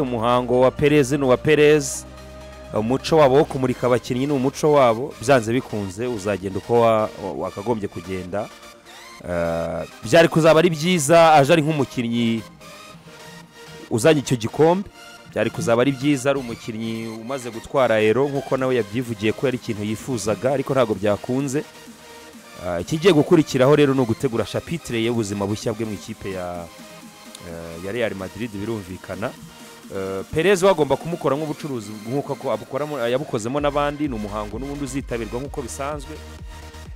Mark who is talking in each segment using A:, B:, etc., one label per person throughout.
A: umuhango wa perez ni uwa perez umuco wabo wo kumurika abakinnyi ni umuco wabo byanze bikunze uzagenda uko wa- wa- wakagombye kugenda Eh, byari kuzaba ari byiza aje ari nk'umukinnyi uzanye icyo gikombe byari kuzaba ari byiza ari umukinnyi umaze gutwara ero nk'uko nawe yabyivugiye ko yari ikintu yifuzaga ariko ntabwo byakunze Eh, ikigiye gukurikiraho rero ni ugutegura shapitire y'ubuzima bushya bwe mu ikipe ya eh, ya real madrid birumvikana Eh, perez we agomba kumukora nk'ubucuruzi nk'uko ako- abukoramo- yabukozemo n'abandi ni umuhango n'ubundi uzitabirwa nk'uko bisanzwe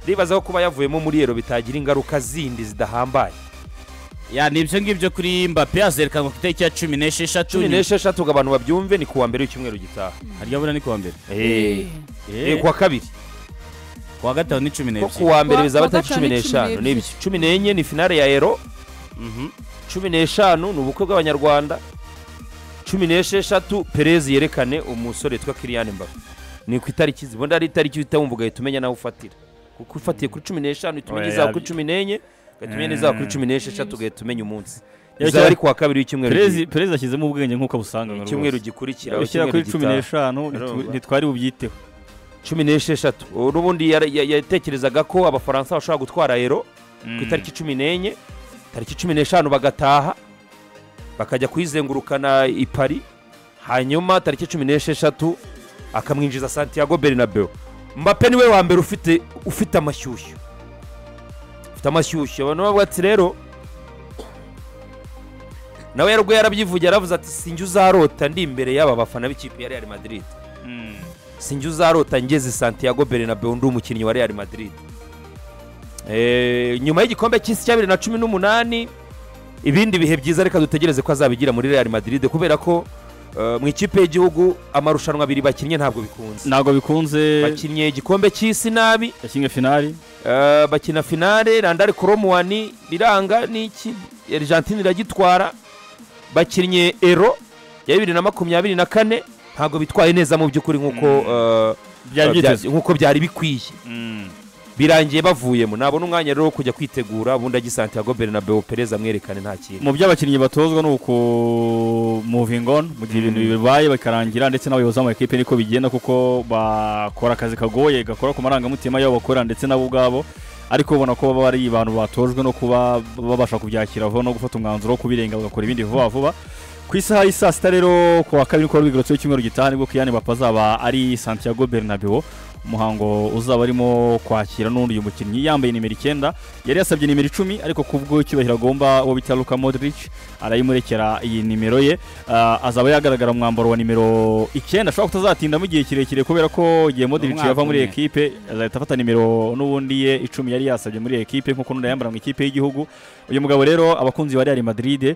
A: ndibaza ko kuba yavuyemo muri ero bitagira ingaruka zindi zidahambaye
B: ya ni ibyo ngibyo kuri mbappe azerekanwa ku itariki ya cumi n'esheshatu
A: cumi n'esheshatu ngo abantu babyumve ni kuwa mbere w'icyumweru gitaha
B: harya buriya ni kuwa mbere
A: Eh, eh, kuwa kabiri
B: kuwa gatanu ni
A: ko
B: cumi n'ebyiri
A: kuwa mbere
C: Kuwa-
A: bizaba
C: kuwa
A: tariki cumi
C: gatanu ni cumi
A: n'eshanu
C: n'ebyiri.
A: n'ibyo cumi n'enye ni finale ya ero
B: Mhm.
A: cumi n'eshanu ni ubukwe bw'abanyarwanda cumi n'esheshatu perezi yerekane umusore witwa kiriyani mbaga ni ku itariki zibona ari itariki uhita wumva ugahita umenya nawe ufatira kuko ufatiye kuri cumi n'eshanu uhita umenya
B: Oya,
A: izaba
B: ya-
A: kuri cumi n'enye ugahita umenya n'izaba kuri
B: Mm.
A: cumi n'esheshatu ugahita umenya umunsi
D: Ya,
A: bizaba
D: cya-
A: ari kuwa kabiri w'icyumweru
D: perezida perezida ashyizemo ubwenge nk'uko busanga
A: gitaha. icyumweru gikurikira
D: ushyira kuri cumi
A: gitaha.
D: n'eshanu ntitu-
A: Urumva.
D: ntitwari bubyiteho
A: cumi n'esheshatu Ubu n'ubundi yara- ya- yatekerezaga ko abafaransa bashobora gutwara ero
B: Mm.
A: ku itariki cumi n'enye tariki cumi n'eshanu bagataha bakajya kuyizengurukana i pari hanyuma tariki cumi n'esheshatu akamwinjiza santiago bernabeu mbappe niwe wa mbere ufite ufite amashyushyu ufite amashyushyu abantu bavuga ati rero nawe yari ubwo yarabyivugiye aravuze ati sinjye uzarota ndi imbere y'aba bafana b'ikipe ya real madrid
B: Mm.
A: sinjye uzarota ngeze santiago bernabeu ndi umukinnyi wa real madrid Eh, nyuma y'igikombe cy'isi cya bibiri na cumi n'umunani ibindi bihe byiza reka dutegereze ko azabigira muri real madrid kubera ko eh, mu ikipe y'igihugu amarushanwa abiri bakinnye ntabwo bikunze
D: ntabwo bikunze
A: bakinnye igikombe cy'isi nabi
D: yakinnye finali
A: Eh, bakina finale randari koromuwani biranga n'iki argentine iragitwara bakinnye ero ya bibiri na makumyabiri na kane ntabwo bitwaye neza mu by'ukuri nk'uko eh,
D: byari
A: bya-
D: byitezwe
A: nk'uko byari bikwiye
B: Mm.
A: birangiye bavuyemo nabona umwanya rero wo kujya kwitegura ubundi ajya i santiago bernabeu perez amwerekane nta kintu
D: mu byo abakinnyi batozwa ni ukumuvinga on mu gihe ibintu bibaye bikarangira ndetse n'abayobozi b'amakipe niko bigenda kuko bakora akazi kagoye gakora ku marangamutima y'abo bakora ndetse nabo ubwabo ariko ubona ko baba ari abantu batojwe no kuba babasha kubyakira vuba no gufata umwanzuro wo kubirenga bagakora ibindi vuba vuba ku isaha y'i saa sita rero ku wa kabiri ku rwego rw'icyumweru gitaha nibwo kiyani bapfa azaba ari santiago bernabeu umuhango uzaba arimo kwakira n'undi uyu mukinnyi yambaye nimero icyenda yari yasabye nimero icumi ariko ku bw'icyubahiro agomba uwo bita luka modric arayimurekera iyi nimero ye Ah, azaba yagaragara mu mwambaro wa nimero icyenda ashobora kutazatindamo igihe kirekire kubera ko igihe modric
B: Umwaka
D: yava muri
B: umwe.
D: ekipe azahita afata nimero n'ubundi ye icumi yari yasabye muri ekipe nk'uko n'undi yambara mu ikipe y'igihugu uyu mugabo rero abakunzi ba real madrid eh,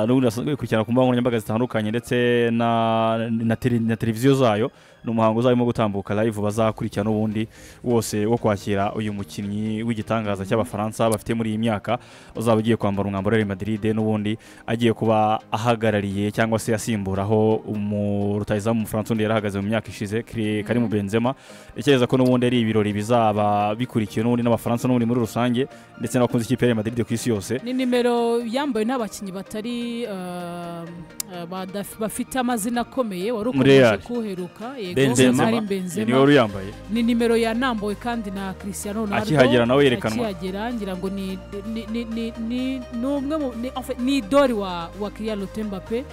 D: n'ubundi basanzwe bikurikirana ku mbuga nkoranyambaga zitandukanye ndetse na, na, tele, na televiziyo zayo ni umuhango uzarimo gutambuka live bazakurikirana ubundi wose wo kwakira uyu mukinnyi w'igitangaza cy'abafaransa bafite muri iyi myaka uzaba ugiye kwambara umwambaro wa real madrid n'ubundi agiye kuba ahagarariye cyangwa se asimburaho umu- rutahizamu w'umufaransa undi yari ahagaze mu myaka ishize Kri- karimu benzema ntekereza ko n'ubundi ari ibirori bizaba bikurikiwe n'ubundi n'abafaransa n'ubundi muri rusange ndetse n'abakunzi ikipe ya real madrid ku isi yose
C: ni nimero yambawe n'abakinnyi batari eh, eh, badaf- bafite amazina akomeye wari ukomeje
D: Real.
C: kuheruka
B: Benzema.
C: ari
D: Iyo niwe
C: benzema
D: wari uyambaye
C: ni nimero yanambuwe kandi na christian ronaldo
D: Akihagera nawe yerekanwa.
C: akihagera ngira ngo ni ni ni ni ni ni umwe mu ni- en fait, ni idori wa wa kiriya lotembape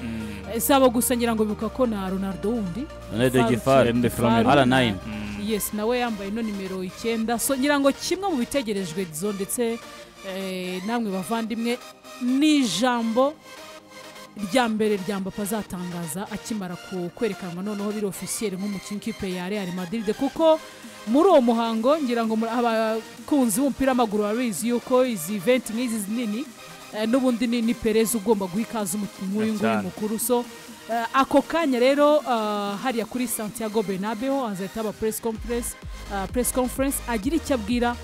C: saba gusa ngira ngo bibuka ko na ronaldo wundi
B: Ronaldo
C: Faru-
B: Gifari,
D: Ronaldo Gifari.
B: R9.
C: yes nawe yambaye ino nimero icyenda so ngira ngo kimwe mu bitegerejwe zo ndetse eh, namwe bavandimwe ni ijambo rya mbere rya mbapa azatangaza akimara ku- kwerekanwa noneho biri ofisiyeri nk'umukinnyi w'ikipe ya real madrid kuko muri uwo muhango ngira ngo muri- abakunzi b'umupira w'amaguru barabizi yuko izi venti nk'izi zinini eh, n'ubundi ni ni perez ugomba guha ikaze umukinnyi nk'uyu nguyu
B: Cyane.
C: mukuru so eh, ako kanya rero eh, hariya kuri santiago benabeho hazahita haba press conference eh, press conference agira icyo abwira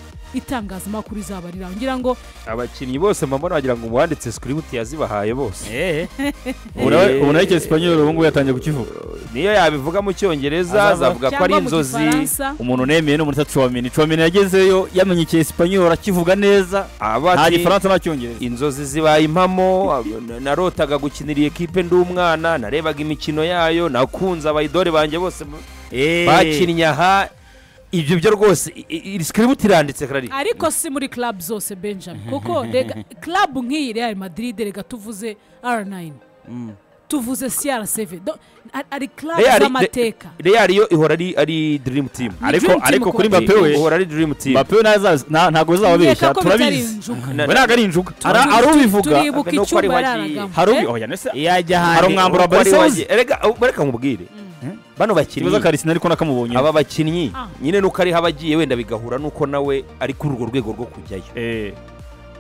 C: itangazamakuru izaba riraho ngira ngo
A: abakinnyi bose mbambona wagira ngo uwanditse sikiributi yazibahaye bose
B: Eh, eh.
D: ubu nawe ubu nawe icyesipanyoro ubu ngubu yatangiye kukivuga
A: niyo yabivuga mu cyongereza
D: Azavuga-
A: azavuga ko ari
C: cyangwa mu
A: inzozi
C: gifaransa
D: umuntu nemeye no muri tatuwamini tuwamini yagezeyo yamenye icyesipanyoro akivuga neza
A: aba
D: nta
A: ati
D: gifaransa nta cyongereza
A: inzozi zibaye impamo ab- na- narotaga gukinira iyi kipe ndi umwana narebaga imikino yayo nakunze abayidore banjye bose ba-
B: Eh,
A: bakinnye aha ibyo byo rwose i- i- iri sikiributi iranditse karari
C: ariko si muri club zose benjamin kuko rega club nk'iyi real madrid rega tuvuze r9
B: mm.
C: tuvuze cr7 Do- ari- ari club
A: Real- re-
C: z'amateka
A: real yo ihora ari ari dirimu timu
C: Ni
D: ariko
C: dream team
D: ariko kuri
C: kuba
D: mbappe we
A: ihora ari dirimu timu
D: mbappe we ntaza- nta- ntabwo azababeshya
C: Nkeka ko bitari
D: turabizi
C: injuka.
A: Na-
D: we ntabwo ari injuga
C: Turi-
D: Ara- ari
C: turi-
D: ubivuga
A: nuko
C: turibuka
A: ari
C: icyumba
A: wagiye.
C: yararagamo
D: hari
C: eh?
D: ubi oya nese
B: iyo ajya
D: hari
B: ahandi
D: umwambaro wa
A: Uko ari
D: barisawuzi
A: wagiye. Erega, uh, reka nkubwire bano
D: ikibazo
A: bakinnyi
D: karisina ariko nakamubonye
A: aba bakinnyi
C: Ah.
A: nyine nuko ariho abagiye wenda bigahura nuko nawe ari kuri urwo rwego rwo kujyayo
D: Eh,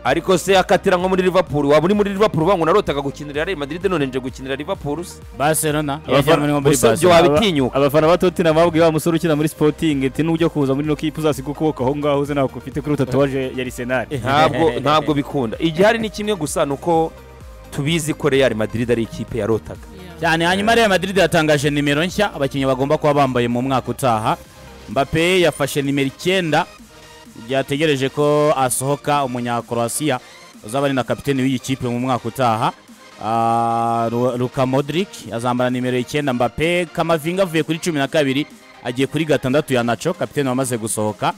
A: ariko se akatira nko muri liverpool waba uri muri liverpool uvuga ngo narotaga gukinira real madrid none nje gukinira liverpool se
B: barcelona yajya muri
D: abafana
B: muri
A: gusa ibyo
B: barcelona
A: waba- wabitinyuka.
D: abafana ba tottenham babwiye wa musore ukina muri sporting ati nujya kuza muri ino kipe uzasiga ukuboko aho ngaho uze ntabwo ufite kuri tatuwaje ya arisenal
A: ntabwo ntabwo bikunda igihari ni kimwe gusa ni uko tubizi ko real madrid ari ikipe yarotaga
C: Yeah.
B: cyane hanyuma real madrid yatangaje nimero nshya abakinnyi bagomba kuba bambaye mu mwaka utaha mbappe yafashe nimero icyenda byategereje ko asohoka umunyakroasiya uzaba ari na kapiteni w'iyi kipe mu mwaka utaha Ah, Lu- luka modric azambara nimero icyenda mbappe kamavinga avuye kuri cumi na kabiri agiye kuri gatandatu ya naco kapiteni wamaze gusohoka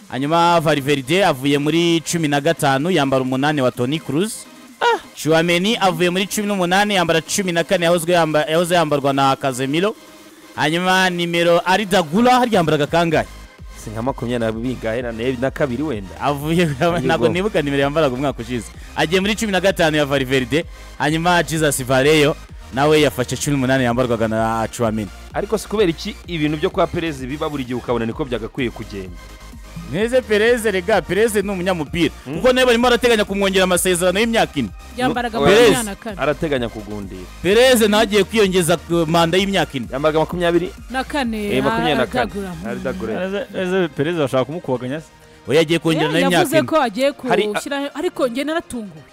B: hanyuma valverde avuye muri cumi na gatanu yambara umunani wa tony cruz Chouameni avuye muri cumi n'umunani yambara cumi na kane yahozwe yamba- yahoze yambarwa na Casemiro hanyuma nimero ari Dagula harya yambaraga kangahe
A: si nka makumyabiri na bingahe na ne- na kabiri wenda
B: avuye ntabwo
A: ubwoba.
B: nibuka nimero yambaraga umwaka ushize agiye muri cumi na gatanu ya Valverde hanyuma Jesus Vareyo nawe yafashe cumi n'umunani yambarwaga na Chouameni
A: ariko si kubera iki ibintu byo kwa perezi biba buri gihe ukabona niko byagakwiye kugenda
B: Neze Perez rega Perez ni umunyamupira kuko nawe barimo barateganya kumwongera amasezerano y'imyaka ine
C: yambaraga
A: Nu-
B: Perez.
C: makumyabiri na kane
A: arateganya kugundira
B: Perez nawe agiye kwiyongeza ku manda y'imyaka ine
A: yambaraga makumyabiri
C: na kane
A: eh, makumyabiri na kane
C: aradagura. Mm.
A: aradagura
D: perezida bashaka kumukubaganya se
B: we yagiye kongera
C: Eh,
B: nayo imyaka
C: yavuze
B: ine
C: ko agiye
A: Hari-
C: gushyiraho ariko njye naratunguwe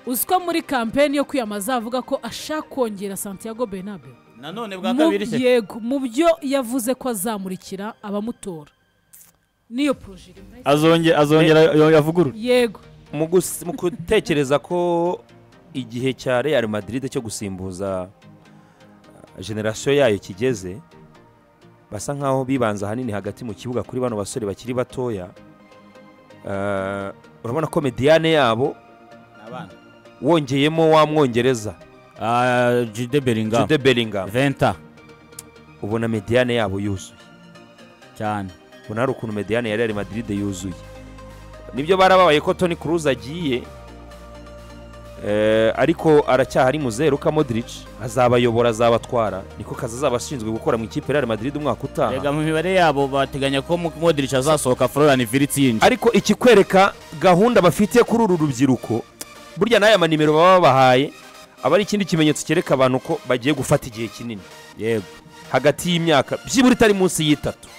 C: uzi ko muri kampeni yo kwiyamamaza avuga ko ashaka kongera santiago benabe
B: nanone bwa
C: mu
B: kabiri se
C: yego mu byo yavuze ko azamurikira abamutora niyo poroje rimwe
D: azonge- azongera yo- yavugurure
C: yego
A: mu gus- mu gutekereza ko igihe cya real madrid cyo gusimbuza uh, generasiyo yayo kigeze basa nkaho bibanza ahanini hagati mu kibuga kuri bano basore bakiri batoya Uh, urabona ko mediyane yabo wongeyemo wa mwongereza
B: Ah, Jude Bellingham
A: jude bellingham
B: Venta
A: ubona mediyane yabo yuzuye
B: cyane
A: ubona hari ukuntu mediyane ya real madrid yuzuye nibyo barababaye ko toni cruz agiye Eh, ariko aracyahari muzeru ka modric azabayobora azabatwara niko kazi azaba ashinzwe gukora mu ikipe ya real madrid umwaka
B: rega
A: utaha
B: mu mibare yabo bateganya ko Mo- Modric azasohoka Florian Wirtz yinjira
A: ariko ikikwereka gahunda bafite kuri uru rubyiruko burya n'aya manimero baba babahaye aba ari ikindi kimenyetso cyereka abantu ko bagiye gufata igihe kinini
B: yego
A: hagati y'imyaka byibura itari munsi y'itatu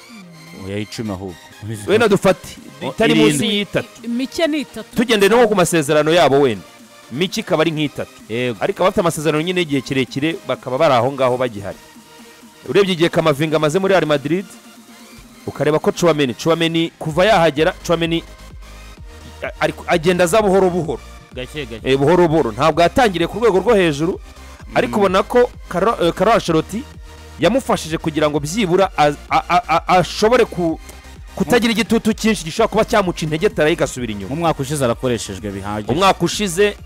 B: oya icumi ahubwo
A: wenda dufate itari munsi
B: irindwi.
A: y'itatu
C: mike ni itatu
A: tugendeye no ku masezerano yabo wenda miki ikaba ari nk'itatu
B: yego
A: ariko abafite amasezerano nyine y'igihe kirekire bakaba bari aho ngaho bagihari urebye igihe kamavinga amaze muri real madrid ukareba ko cuwameni cuwameni kuva yahagera cuwameni a- ariko agenda aza buhoro buhoro
B: gake gake
A: Eh, buhoro buhoro ntabwo yatangiriye ku rwego rwo hejuru ariko ubona ko karora sheroti yamufashije kugira ngo byibura az- a- a- a- ashobore ku- kutagira igitutu cyinshi gishobora kuba cyamuca intege tarayigasubira inyuma
B: mu mwaka ushize arakoreshejwe bihagije
A: umwaka ushize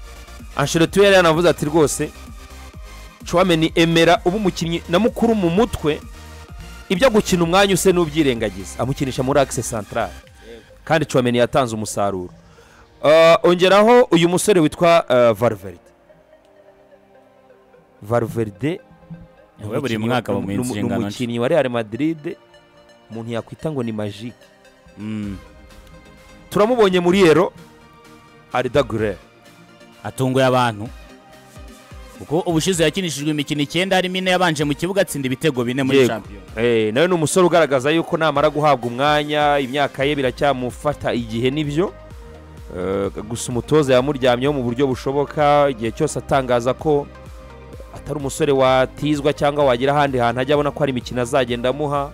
A: ansheloti yari yanavuze ati rwose cuwameni emera uba umukinnyi na mukuru mu mutwe ibyo gukina umwanya use n'ubyirengagiza amukinisha muri akise santarari kandi cuwameni yatanze umusaruro Ah, ongeraho uyu musore witwa ah, valverde valverde ni
B: We buri
A: umukinnyi-
B: mwaka bamuha
A: ni umu- ni
B: inshingano nshya.
A: umukinnyi wa real madrid umuntu yakwita ngo ni majike
B: Mm.
A: turamubonye muri ero aridagurere
B: atunguye abantu kuko ubushize yakinishijwe imikino icyenda harimo ine yabanje mu kibuga atsinda ibitego bine muri
A: Yego.
B: champion
A: Eh, nawe ni umusore ugaragaza yuko namara guhabwa umwanya imyaka ye biracyamufata igihe nibyo Eh, gusa umutoza yamuryamyeho mu buryo bushoboka igihe cyose atangaza ko atari umusore watizwa cyangwa wagira ahandi hantu ajya abona ko hari imikino azagenda amuha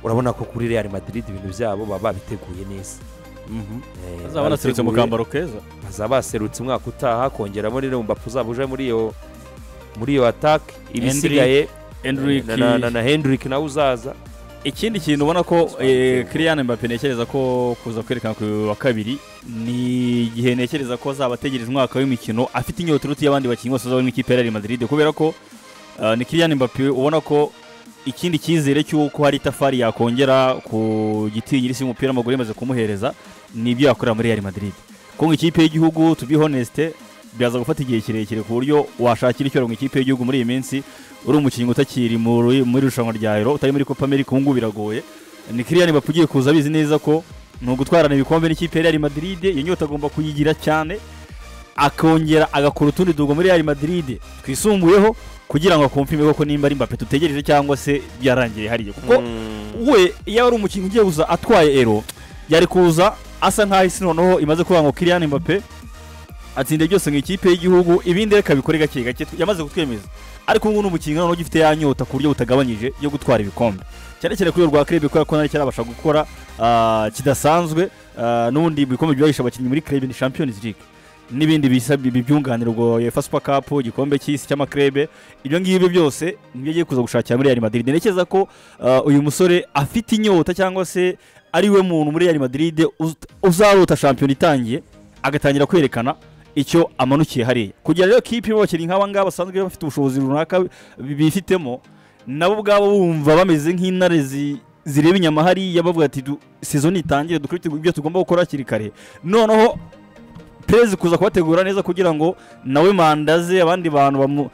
A: urabona ko kuri real madrid ibintu byabo baba babiteguye neza
B: Mhm.
A: Eh,
D: azaba anaturutse mu
A: babiteguye.
D: kambaro keza
A: bazaba baserutse umwaka utaha kongeramo rero mbapu zabo uje muri iyo muri iyo atake ibisigaye
D: Endrick,
A: na- na- na- na hendrick nawe uzaza
D: ikindi kintu ubona ko eh, Kylian Mbappe ntekereza ko kuza kwerekana ku wa kabiri ni igihe ntekereza ko azaba ategereje umwaka w'imikino afite inyota uruti y'abandi bakinnyi bose bazaba mu ikipe ya Real Madrid kubera ko eh, ni Kylian Mbappe ubona ko ikindi cyizere cy'uko hari itafari yakongera ku gitinyiri isi y'umupira w'amaguru yamaze kumuhereza ni ibyo yakorera muri Real Madrid kuko ikipe y'igihugu to be honest byaza gufata igihe kirekire ku buryo washakira icyoro mu ikipe y'igihugu muri iyi minsi uri umukinnyi utakiri mu ru- muri irushanwa rya Euro utari muri Copa America ubu ngubu biragoye ni Kylian Mbappe ugiye kuza abizi neza ko ni ugutwarana ibikombe n'ikipe ya Real Madrid iyo nyota agomba kuyigira cyane akongera agakora utundi dugo muri Real Madrid twisumbuyeho kugira ngo akumvime koko nimba ari Mbappe tutegereje cyangwa se byarangiye hariya kuko we iyo ari umukinnyi ugiye kuza atwaye ero yari kuza asa nkaho isi noneho imaze kuvuga ngo Kylian Mbappe atsinda byose mu ikipe y'igihugu ibindi reka bikore gake gake yamaze kutwemeza ariko ubu ngubu ni umukinnyi noneho ugifite ya nyota ku buryo butagabanyije yo gutwara ibikombe cyane cyane kuri urwo rwa krebe kubera ko nari cyarabasha gukora ah, kidasanzwe ah, n'ubundi ibikombe byahishe abakinnyi muri krebe ni champions league n'ibindi bisa bi- bibyunganira ubwo UEFA Super Cup igikombe cy'isi cy'amakrebe ibyo ngibyo byose nibyo agiye kuza gushakira muri Real Madrid ntekereza ko ah, uyu musore afite inyota cyangwa se ari we muntu muri Real Madrid uz- uzarota shampiyona itangiye agatangira kwerekana icyo amanukiye hariya kugira rero kipe irimo abakinnyi nk'aba ngaba basanzwe bafite ubushobozi runaka bi- bifitemo nabo ubwabo bumva bameze nk'intare zi- zireba inyama hariya bavuga ati "Du- season itangire dukore ibyo tugomba gukora hakiri kare noneho perezida kuza kubategura neza kugira ngo nawe manda ze abandi bantu bamu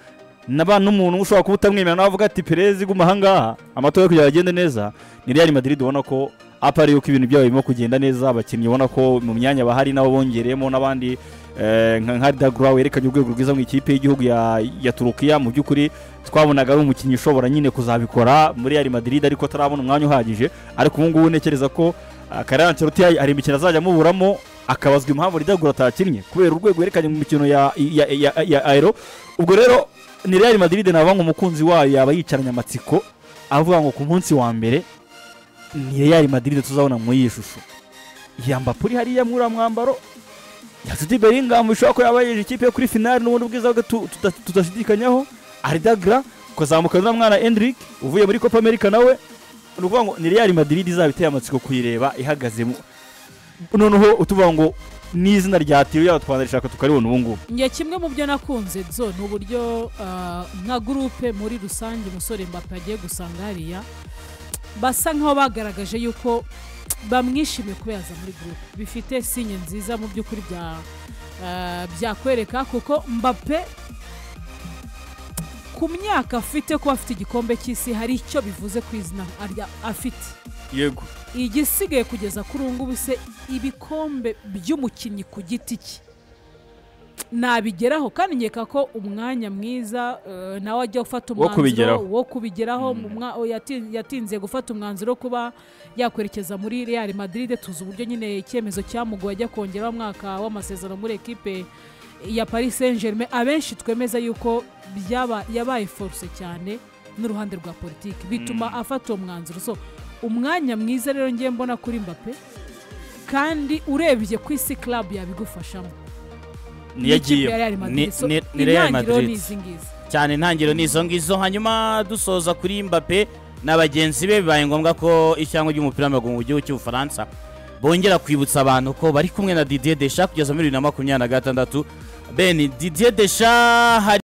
D: naba n'umuntu ushobora kuba utamwemera nawe avuga ati perezida guma ahangaha amatora yo kugira ngo agende neza ni Real Madrid ubona ko apa ari yuko ibintu byabo birimo kugenda neza abakinnyi ubona ko mu myanya bahari nabo bongereyemo n'abandi eh, nka nka Dagura werekanye urwego rwiza mu ikipe y'igihugu ya, ya Turukiya mu by'ukuri twabonaga ari umukinnyi ushobora nyine kuzabikora muri Real Madrid ariko atarabona umwanya uhagije ariko ubu ngubu ntekereza ko ah, Carlo Ancelotti hari imikino azajya amuburamo akabazwa impamvu Dagura atakinnye kubera urwego yerekanye mu mikino ya, ya, ya, ya Aero ubwo rero ni Real Madrid na ngo umukunzi wayo yaba yicaranye amatsiko avuga ngo ku munsi wa mbere ni Real Madrid tuzabona muri iyi shusho yamba puri hariya muri uriya mwambaro Yasuti Bellingham bishobora ko yaba yeje ikipe yo kuri finale n'ubundi ubwiza bwe tu- tuta- tudashidikanyaho Ardagra kuzamukana na mwana Endrick uvuye muri Copa America nawe ni ukuvuga ngo ni Real Madrid izaba iteye amatsiko kuyireba ihagaze mu noneho utuvuga ngo n'izina rya Tiyo yaba twanarishaka tukaribona ubu ngubu
C: njye kimwe mu byo nakunze zo ni uburyo ah, nka gurupe muri rusange umusore mbappe agiye gusanga hariya basa nk'aho bagaragaje yuko bamwishimiye kuba yaza muri gurupe bifite sinye nziza mu by'ukuri bya ah, byakwereka kuko mbappe ku myaka afite kuba afite igikombe cy'isi hari icyo bivuze ku izina arya- afite
D: yego
C: igisigaye kugeza kuri ubu ngubu se ibikombe by'umukinnyi ku giti cye nabigeraho kandi nkeka ko umwanya mwiza eh, nawe ajya ufata
D: Wo kubigeraho.
C: umwanzuro wo kubigeraho mu mwa- o, yati- yatinze gufata umwanzuro wo kuba yakwerekeza muri real madrid tuzi uburyo nyine icyemezo cyamugoye ajya kongeraho umwaka w'amasezerano muri ekipe ya paris saint germain abenshi twemeza yuko byaba yabaye foruse cyane n'uruhande rwa politiki bituma afata uwo mwanzuro so umwanya mwiza rero ngiye mbona kuri mbappe kandi urebye ku isi club yabigufashamo
D: niyo
C: N'ikipe
D: agiye
C: ya Real Madrid.
B: Ni-
C: So,
B: ni- ni Real
C: intangiriro
B: Madrid.
C: ni izi ngizi.
B: cyane intangiriro ni izo ngizo hanyuma dusoza kuri mbappe na bagenzi be bibaye ngombwa ko ishyangwa ry'umupira w'amaguru mu gihugu cy'ubufaransa bongera kwibutsa abantu ko bari kumwe na didier desha kugeza muri bibiri na makumyabiri na gatandatu bene didier desha hari